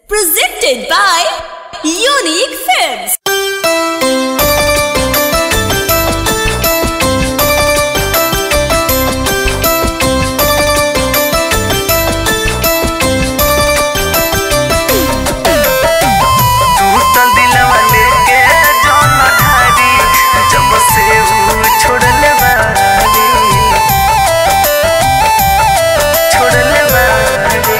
Presented by Unique Films. टूटल दिलवा लेके जौन ढारी जब से ऊ छोड़ले बानी छोड़ले बानी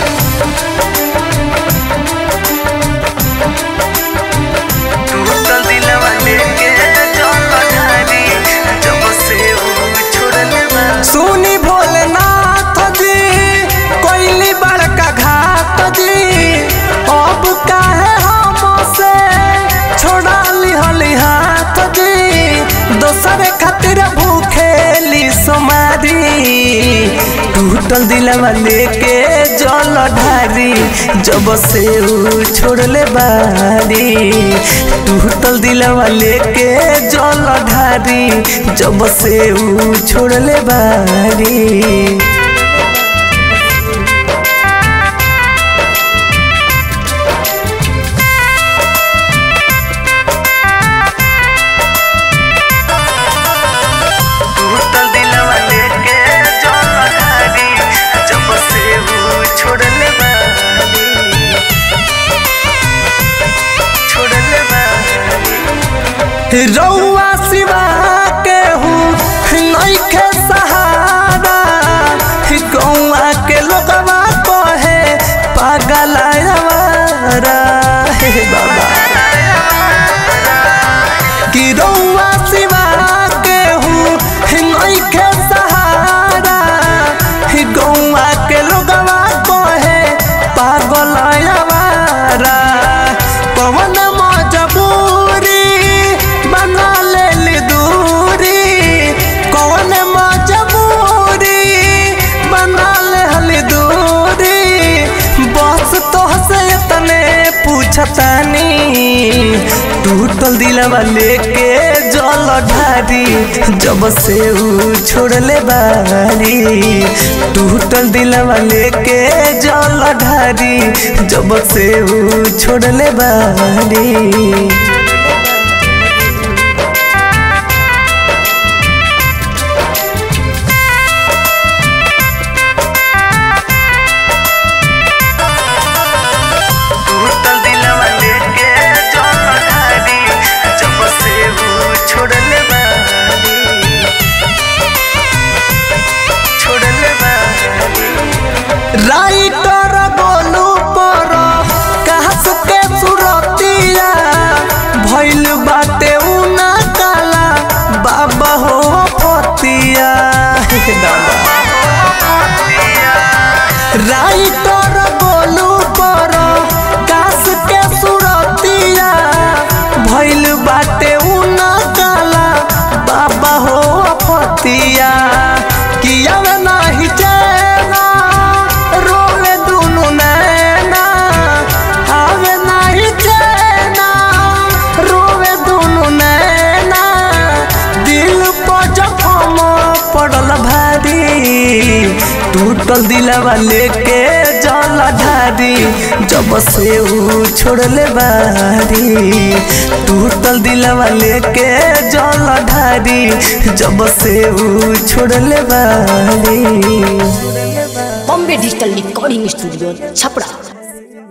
टूटल दिलवा लेके जौन ढारी जब से ऊ छोड़ले बानी सुनी भोलेनाथ जी कोइली बड़का घाट जी अब काहे हमसे छोड़ा लिहली हाथ जी दोसरे खातिर भूखेली समारी टूटल दिलवा लेके जल ढारी जब से ऊ छोड़ले बारी टूटल दिलवा लेके जल ढारी जब से ऊ छोड़ले बारी टूटल दिलवा लेके जौन ढारी जब से ऊ छोड़ले बानी छोड़ले बानी रउआ सिवा के हूँ नइखे सहारा गौआ के लोगवा कहे पागल आवारा हे बाबा कि रउआ सिवा के हूँ नइखे सहारा गौआ के लोगवा कहे पागल आवारा पवन मजबूरी बना ले दूरी कौन मजबूरी बना ले हली दूरी बस तो से तने पूछतानी टूटल दिलवा लेके जल ढारी जब से ऊ छोड़ले बारी टूटल दिलवा लेके जल ढारी जब से ऊ छोड़ले बारी टूटल दिलवा लेके जौन ढारी जब से ऊ छोड़ले बानी छोड़ले बानी राइटर बोलू पर कहस के सुरतिया भइल बाटे उना काला बाबा हो पतिया हे दादा राइटर बोलू पर कास के सुरतिया भइल बाटे उना काला बाबा हो पतिया किया नाही चैना रोवे दुनु नैना आवे नाही चैना रोवे दुनु नैना दिल पर जखम पड़ल भारी टूटल दिलवा लेके जल ढारी जब से ऊ छोड़ले बारी टूटल दिलवा लेके जल ढारी जब से ऊ छोड़ले बारी Bombay Digital Recording Studio, Chapra.